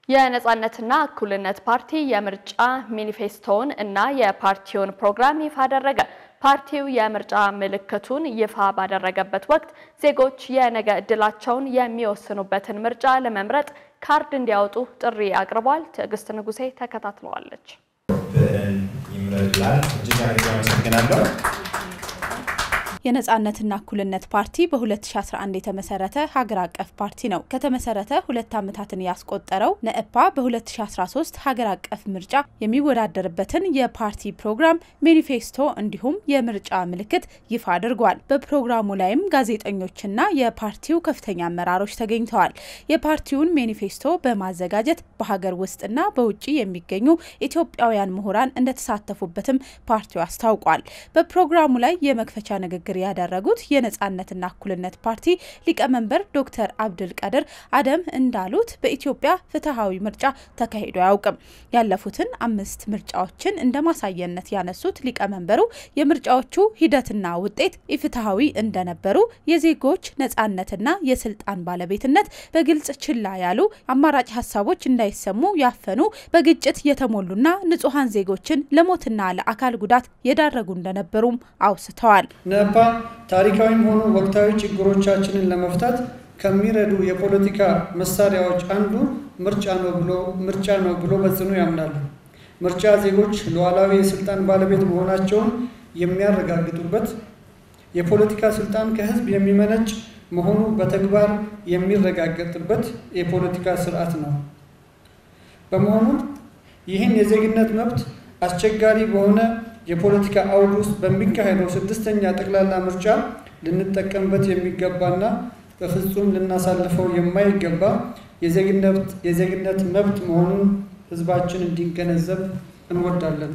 የነጻነትና እኩልነት ፓርቲ የምርጫ ሚኒፌስቶውን እና የፓርቲውን ፕሮግራም ይፋ አደረገ። ፓርቲው የምርጫ ምልክቱን ይፋ ባደረገበት ወቅት ዜጎች የነገ ዕድላቸውን የሚወስኑበትን ምርጫ ለመምረጥ ካርድ እንዲያወጡ ጥሪ አቅርቧል። ትዕግስት ንጉሴ ተከታትለዋለች። ይምረላል። እጅግ አድርጌ አመሰግናለሁ። የነጻነትና እኩልነት ፓርቲ በ2011 የተመሰረተ ሀገር አቀፍ ፓርቲ ነው። ከተመሰረተ ሁለት ዓመታትን ያስቆጠረው ነእፓ በ2013 ሀገር አቀፍ ምርጫ የሚወዳደርበትን የፓርቲ ፕሮግራም፣ ሜኒፌስቶ እንዲሁም የምርጫ ምልክት ይፋ አድርጓል። በፕሮግራሙ ላይም ጋዜጠኞችና የፓርቲው ከፍተኛ አመራሮች ተገኝተዋል። የፓርቲውን ሜኒፌስቶ በማዘጋጀት በሀገር ውስጥና በውጭ የሚገኙ ኢትዮጵያውያን ምሁራን እንደተሳተፉበትም ፓርቲው አስታውቋል። በፕሮግራሙ ላይ የመክፈቻ ንግግር ያደረጉት የነጻነትና እኩልነት ፓርቲ ሊቀመንበር ዶክተር አብድል ቀድር አደም እንዳሉት በኢትዮጵያ ፍትሐዊ ምርጫ ተካሂዶ አያውቅም። ያለፉትን አምስት ምርጫዎችን እንደ ማሳየነት ያነሱት ሊቀመንበሩ የምርጫዎቹ ሂደትና ውጤት ኢፍትሐዊ እንደነበሩ፣ የዜጎች ነጻነትና የስልጣን ባለቤትነት በግልጽ ችላ ያሉ፣ አማራጭ ሀሳቦች እንዳይሰሙ ያፈኑ፣ በግጭት የተሞሉና ንጹሐን ዜጎችን ለሞትና ለአካል ጉዳት የዳረጉ እንደነበሩም አውስተዋል። ነፓ ታሪካዊም ሆኑ ወቅታዊ ችግሮቻችንን ለመፍታት ከሚረዱ የፖለቲካ መሳሪያዎች አንዱ ምርጫ ነው ብሎ ምርጫ ነው ብሎ በጽኑ ያምናል። ምርጫ ዜጎች ሉዓላዊ የስልጣን ባለቤት መሆናቸውን የሚያረጋግጡበት፣ የፖለቲካ ስልጣን ከህዝብ የሚመነጭ መሆኑ በተግባር የሚረጋገጥበት የፖለቲካ ስርዓት ነው። በመሆኑም ይህን የዜግነት መብት አስቸጋሪ በሆነ የፖለቲካ አውድ ውስጥ በሚካሄደው ስድስተኛ ጠቅላላ ምርጫ ልንጠቀምበት የሚገባና በፍጹም ልናሳልፈው የማይገባ የዜግነት መብት መሆኑን ህዝባችን እንዲገነዘብ እንወዳለን።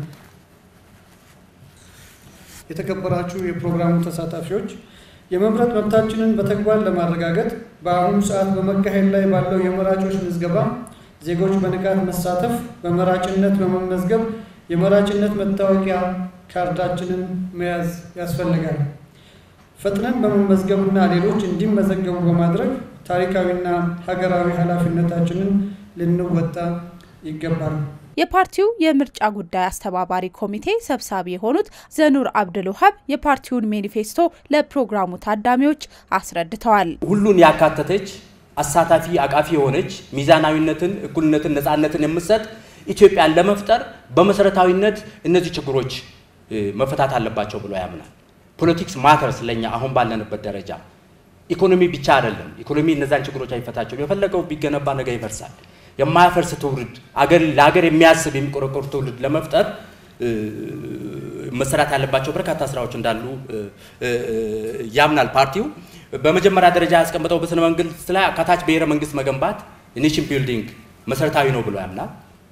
የተከበራችሁ የፕሮግራሙ ተሳታፊዎች፣ የመምረጥ መብታችንን በተግባር ለማረጋገጥ በአሁኑ ሰዓት በመካሄድ ላይ ባለው የመራጮች ምዝገባ ዜጎች በንቃት መሳተፍ፣ በመራጭነት በመመዝገብ የመራጭነት መታወቂያ ካርዳችንን መያዝ ያስፈልጋል። ፈጥነን በመመዝገብና ሌሎች እንዲመዘገቡ በማድረግ ታሪካዊና ሀገራዊ ኃላፊነታችንን ልንወጣ ይገባል። የፓርቲው የምርጫ ጉዳይ አስተባባሪ ኮሚቴ ሰብሳቢ የሆኑት ዘኑር አብድል ውሀብ የፓርቲውን ሜኒፌስቶ ለፕሮግራሙ ታዳሚዎች አስረድተዋል። ሁሉን ያካተተች አሳታፊ፣ አቃፊ የሆነች ሚዛናዊነትን፣ እኩልነትን፣ ነፃነትን የምትሰጥ ኢትዮጵያን ለመፍጠር በመሰረታዊነት እነዚህ ችግሮች መፈታት አለባቸው ብሎ ያምናል። ፖለቲክስ ማተርስ ለኛ አሁን ባለንበት ደረጃ ኢኮኖሚ ብቻ አይደለም። ኢኮኖሚ እነዛን ችግሮች አይፈታቸውም። የፈለገው ቢገነባ ነገ ይፈርሳል። የማያፈርስ ትውልድ አገር ለሀገር የሚያስብ የሚቆረቆር ትውልድ ለመፍጠር መሰራት ያለባቸው በርካታ ስራዎች እንዳሉ ያምናል ፓርቲው። በመጀመሪያ ደረጃ ያስቀመጠው በስነ መንግስት ላይ አካታች ብሔረ መንግስት መገንባት ኔሽን ቢልዲንግ መሰረታዊ ነው ብሎ ያምናል።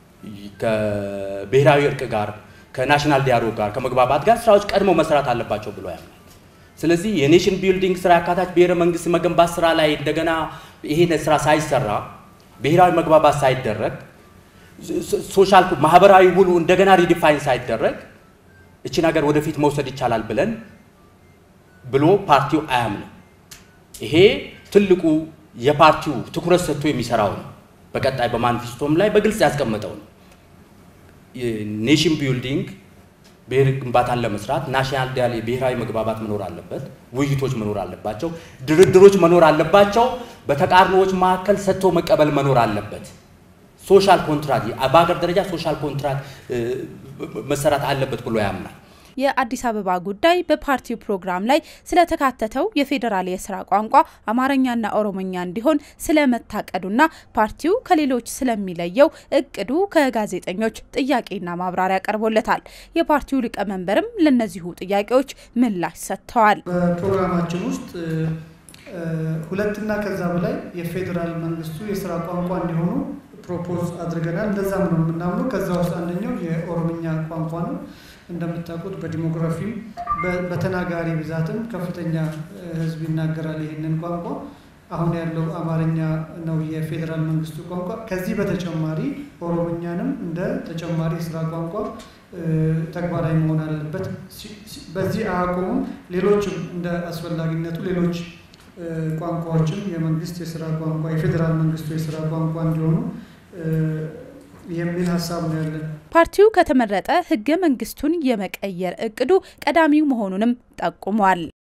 ከብሔራዊ እርቅ ጋር ከናሽናል ዲያሎግ ጋር ከመግባባት ጋር ስራዎች ቀድሞ መስራት አለባቸው ብሎ ያምናል። ስለዚህ የኔሽን ቢልዲንግ ስራ አካታች ብሔረ መንግስት መገንባት ስራ ላይ እንደገና ይሄን ስራ ሳይሰራ ብሔራዊ መግባባት ሳይደረግ ሶሻል ማህበራዊ ውሉ እንደገና ሪዲፋይን ሳይደረግ እችን ሀገር ወደፊት መውሰድ ይቻላል ብለን ብሎ ፓርቲው አያምንም። ይሄ ትልቁ የፓርቲው ትኩረት ሰጥቶ የሚሰራው ነው። በቀጣይ በማኒፌስቶም ላይ በግልጽ ያስቀመጠው ነው። ኔሽን ቢልዲንግ ብሔር ግንባታን ለመስራት ናሽናል ዲያል ብሔራዊ መግባባት መኖር አለበት። ውይይቶች መኖር አለባቸው። ድርድሮች መኖር አለባቸው። በተቃርኖዎች መካከል ሰጥቶ መቀበል መኖር አለበት። ሶሻል ኮንትራት በሀገር ደረጃ ሶሻል ኮንትራት መሰራት አለበት ብሎ ያምናል። የአዲስ አበባ ጉዳይ በፓርቲው ፕሮግራም ላይ ስለተካተተው የፌዴራል የስራ ቋንቋ አማርኛና ኦሮሞኛ እንዲሆን ስለመታቀዱና ፓርቲው ከሌሎች ስለሚለየው እቅዱ ከጋዜጠኞች ጥያቄና ማብራሪያ ቀርቦለታል። የፓርቲው ሊቀመንበርም ለእነዚሁ ጥያቄዎች ምላሽ ሰጥተዋል። በፕሮግራማችን ውስጥ ሁለትና ከዛ በላይ የፌዴራል መንግስቱ የስራ ቋንቋ እንዲሆኑ ፕሮፖዝ አድርገናል። እንደዛም ነው የምናምነው። ከዛ ውስጥ አንደኛው የኦሮምኛ ቋንቋ ነው። እንደምታውቁት በዲሞግራፊም በተናጋሪ ብዛትም ከፍተኛ ሕዝብ ይናገራል ይህንን ቋንቋ። አሁን ያለው አማርኛ ነው የፌዴራል መንግስቱ ቋንቋ። ከዚህ በተጨማሪ ኦሮምኛንም እንደ ተጨማሪ የስራ ቋንቋ ተግባራዊ መሆን አለበት። በዚህ አያቆሙም። ሌሎችም እንደ አስፈላጊነቱ ሌሎች ቋንቋዎችም የመንግስት የስራ ቋንቋ የፌዴራል መንግስቱ የስራ ቋንቋ እንዲሆኑ የሚል ሀሳብ ነው ያለን። ፓርቲው ከተመረጠ ህገ መንግስቱን የመቀየር እቅዱ ቀዳሚው መሆኑንም ጠቁሟል።